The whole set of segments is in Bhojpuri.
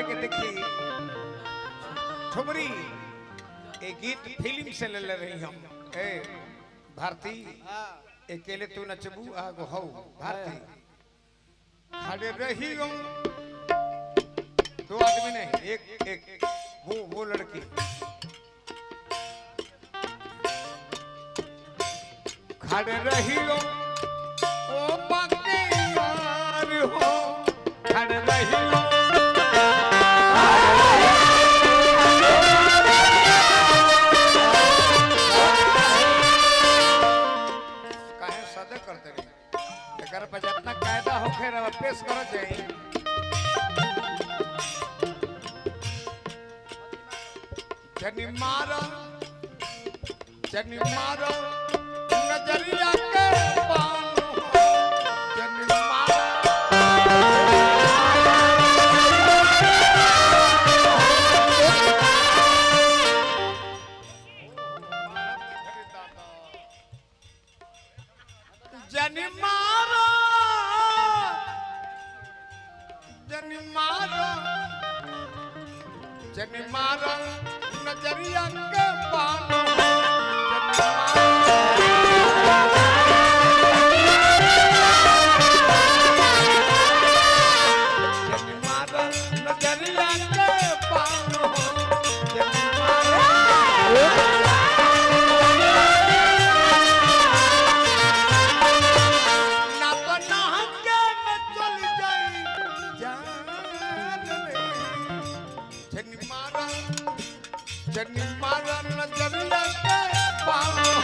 करे के देखी ठुमरी एक गीत फिल्म से ले ले रही हम ए भारती अकेले तू नचबू आगो हौ भारती खड़े रही हम दो आदमी नहीं एक एक वो वो लड़की खड़े रही हो ओ बाके यार हो खड़े रही हो काहे सदे करते रही एकर पर जितना कायदा होखे रहा पेश कर जाई जनी मारो जनी मारो नजरिया के बानो जनी मारो जनी मारो जनी मारो जनी मारो नजरिया के बानो जनी मारो जनी मारो नजरिया के बानो जनी मारो ना बना के मैं चल जाई जान रे जनी मारा जनी मारा नजरिया के पाओ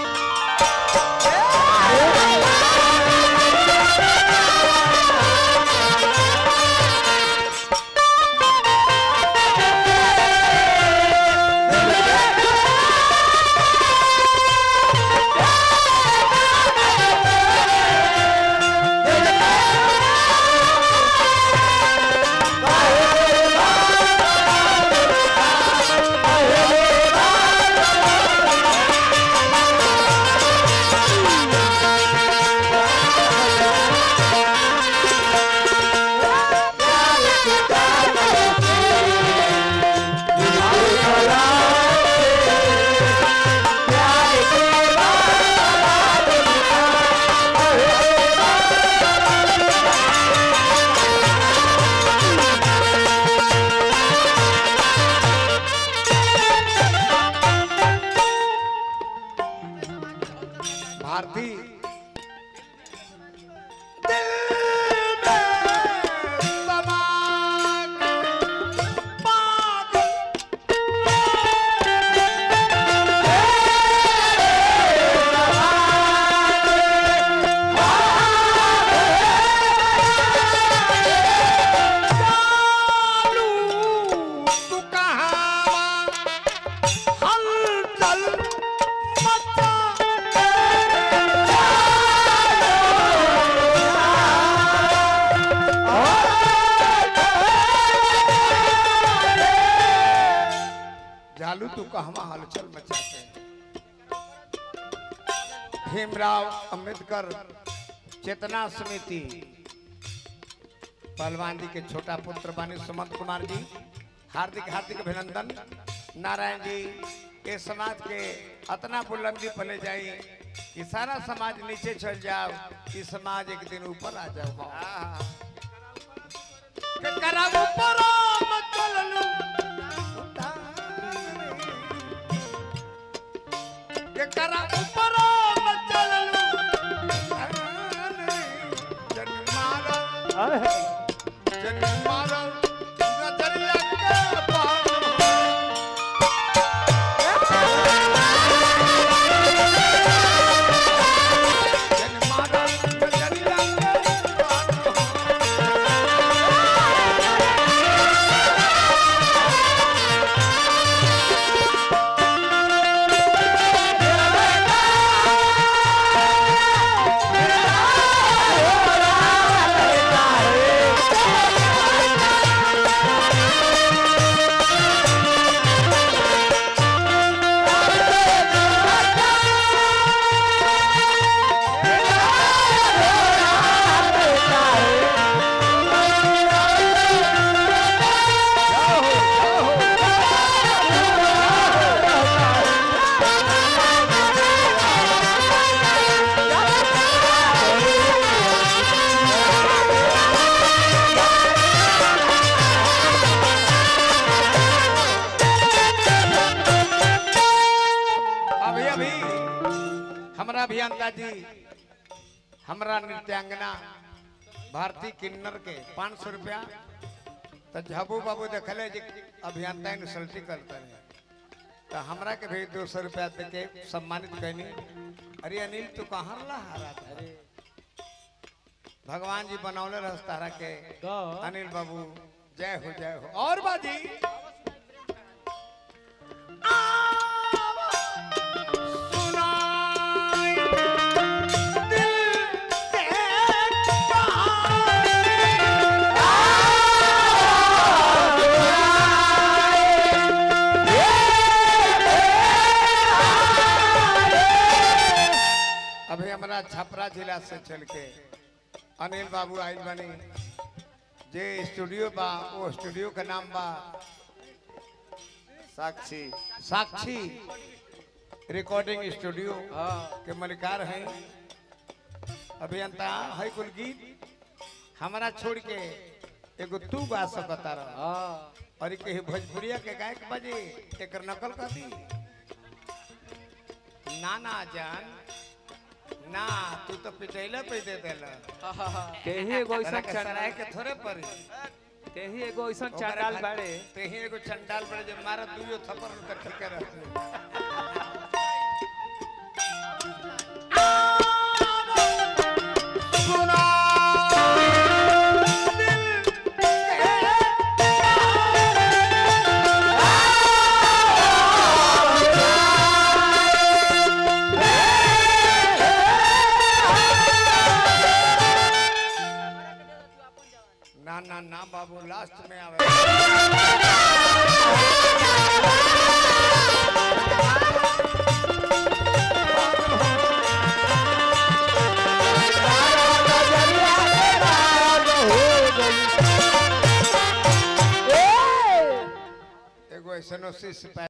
भारती दिल में समा के पागल चालू तू कहाँ हलचल मचा जालू तू कहवा हलचल मचाते भीमराव अंबेडकर चेतना समिति पहलवान जी के छोटा पुत्र बानी सुमंत कुमार जी हार्दिक हार्दिक अभिनंदन नारायण जी ये समाज के अतना बुलंदी पर ले जाई कि सारा समाज नीचे चल जाओ कि समाज एक दिन ऊपर आ जाओ के करा ऊपर मत चललू के करा ऊपर मत चललू जन मारा जन मारा नजरिया के पाओ जन मारा नजरिया के पाओ Yeah. अभियंता जी हमरा नृत्यांगना भारती किन्नर के पाँच सौ रुपया तो झाबू बाबू देखले जी अभियंता इंसल्टी करते हैं तो हमरा के भी दो सौ रुपया दे के सम्मानित कैनी अरे अनिल तू कहाँ रहा रहा था? भगवान जी बनौले रहस तारा के का अनिल बाबू जय हो जय हो और बाजी सुनाई दिल के अभी हमारा छपरा जिला से चल के अनिल बाबू आइल बनी जे स्टूडियो बा वो स्टूडियो का नाम बा साक्षी साक्षी रिकॉर्डिंग स्टूडियो हाँ के मलिकार हैं अभियंता है कुल गीत हमारा छोड़ के एगो तू गा सकता रहा हाँ और के भोजपुरिया के गायक बजे एक नकल कर दी ना ना जान ना तू तो पिटैला पे दे देला केही एगो ऐसा तोरा के सराय चंडाल के थोड़े पड़ी केही एगो ऐसा ओकरा चंडाल खातिर- बाड़े तेही एगो चंडाल बड़े जे मारा दुइयो थप्पड़ उनका ठीके रहते ना ना ना बाबू लास्ट में आवे एगो ऐसनो शिष्य